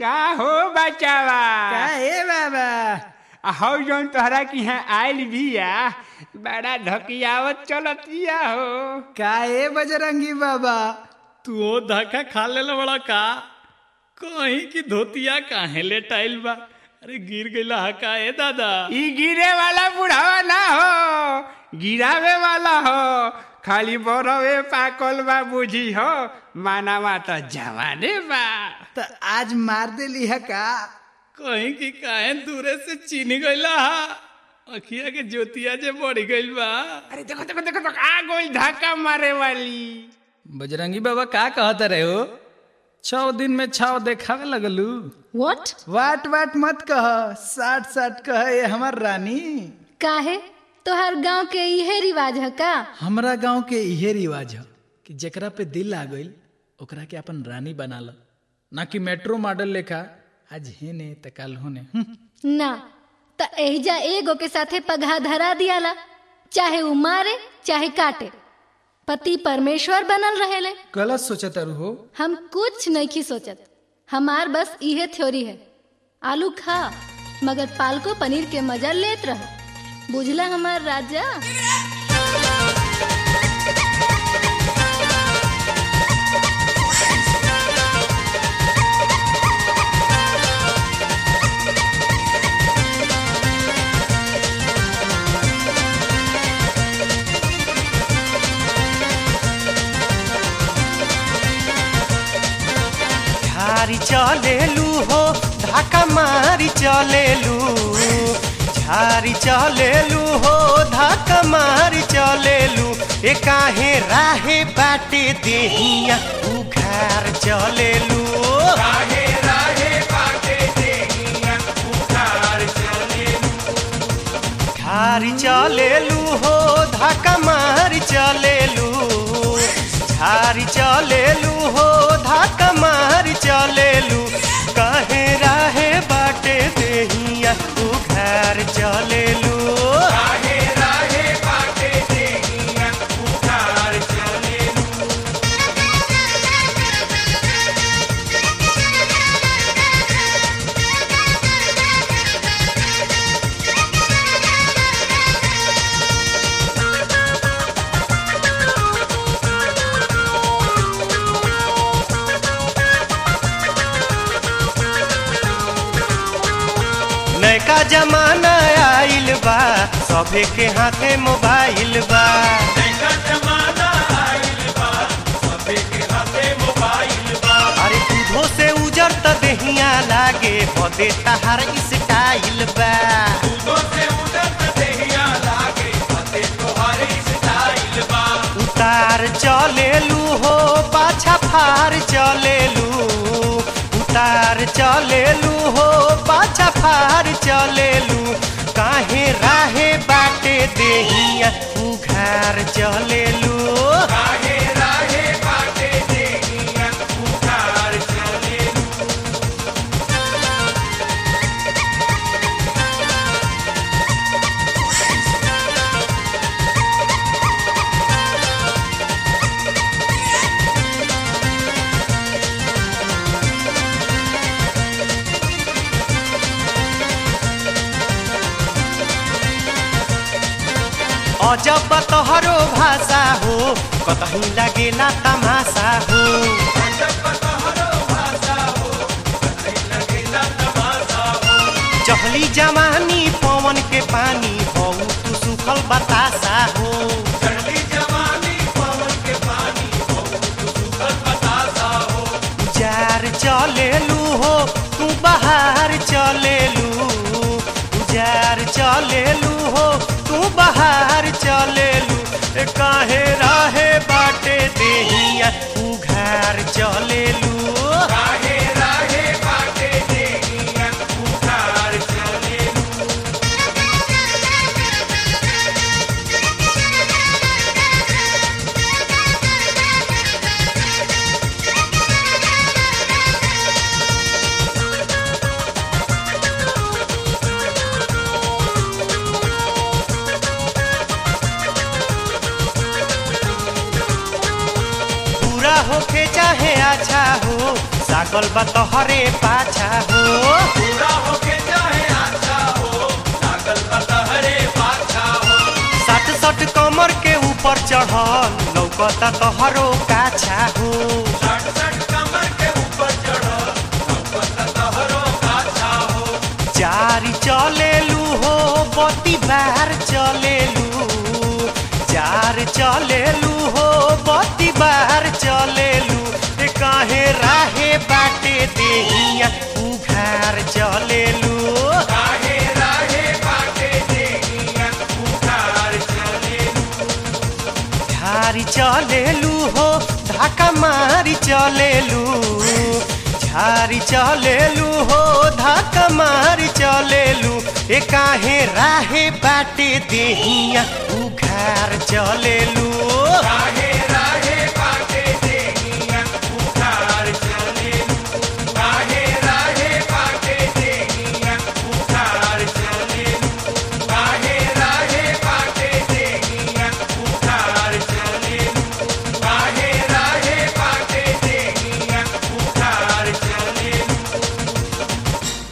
का हो बचावा का हे बाबा आ हौ जौन तोहरा की यहाँ आयल बिया बड़ा धकियावत चलतिया हो का हे बजरंगी बाबा तू ओ धक्का खा लेला बड़ा का कहीं की धोतिया काहे लेटाइल बा अरे गिर गईला हा का ए दादा ई गिरे वाला बुढ़ावा ना हो गिरावे वाला हो खाली बरवे पाकल बा बुझी हो मानावा तो जवाने बा त आज मार देली है का कहीं की काहे दूरे से चीनी गईला हा अखिया के ज्योतिया जे बढ़ गईल बा अरे देखो देखो देखो देखो आ गोल धक्का मारे वाली बजरंगी बाबा का कहत रहे हो छह दिन में छाव देखावे लगलू व्हाट वाट वाट मत कह साठ साठ कह ये हमार रानी काहे तोहर गांव के इहे रिवाज है का हमरा गांव के इहे रिवाज है कि जेकरा पे दिल आ गइल ओकरा के अपन रानी बना ल ना कि मेट्रो मॉडल लेखा आज हेने त कल होने हम्म। ना त एहिजा एगो के साथे पगहा धरा दियाला चाहे उ मारे चाहे काटे पति परमेश्वर बनल रहेले गलत सोचत हो हम कुछ नहीं सोचत हमार बस इहे थ्योरी है आलू खा मगर पालको पनीर के मजा लेत रह बुझला हमार राजा झारी चलेलू हो धाका मारी चलेलू झारी चलेलू हो धाका मारी चलेलू ए काहे राहे बाटे देहिया उघार चलेलू झारी चलेलू हो धाका मारी चलेलू झारी चलेलू हो धाका मारी चलेलू कहे राहे बाटे देहिया उघार चलेलू नैका जमाना आइल बा सभे के हाथे मोबाइल बा अरे दूधो से उजर त देहिया लागे बदे तहार स्टाइल बा उतार चलेलू हो पाछा फार चलेलू उतार चलेलू हो पाछा फार चलेलू काहे राहे बाटे देहिया उघार चलेलू अजब तोहरो भाषा हो कतही लगेला तमाशा हो चहली जवानी पवन के पानी हो तू सुखल बतासा हो जार चलेलू हो तू बाहर चलेलू जार चलेलू हो तू बाहर चलेलू ए काहे राहे बाटे देहिया उघार चलेलू बुरा होके चाहे अच्छा हो सागल बा तोहरे पाछा लौकता तोहरो काछा हो चारी चलेलू हो बती बार चलेलू चार चलेलू हो बती बार चलेलू ए काहे राहे बाटे देहिया उघार चलेलू झारी चलेलू हो धाका मारी चलेलू झारी चलेलू हो धाका मारी चलेलू ए काहे राहे बाटे देहिया उघार चलेलू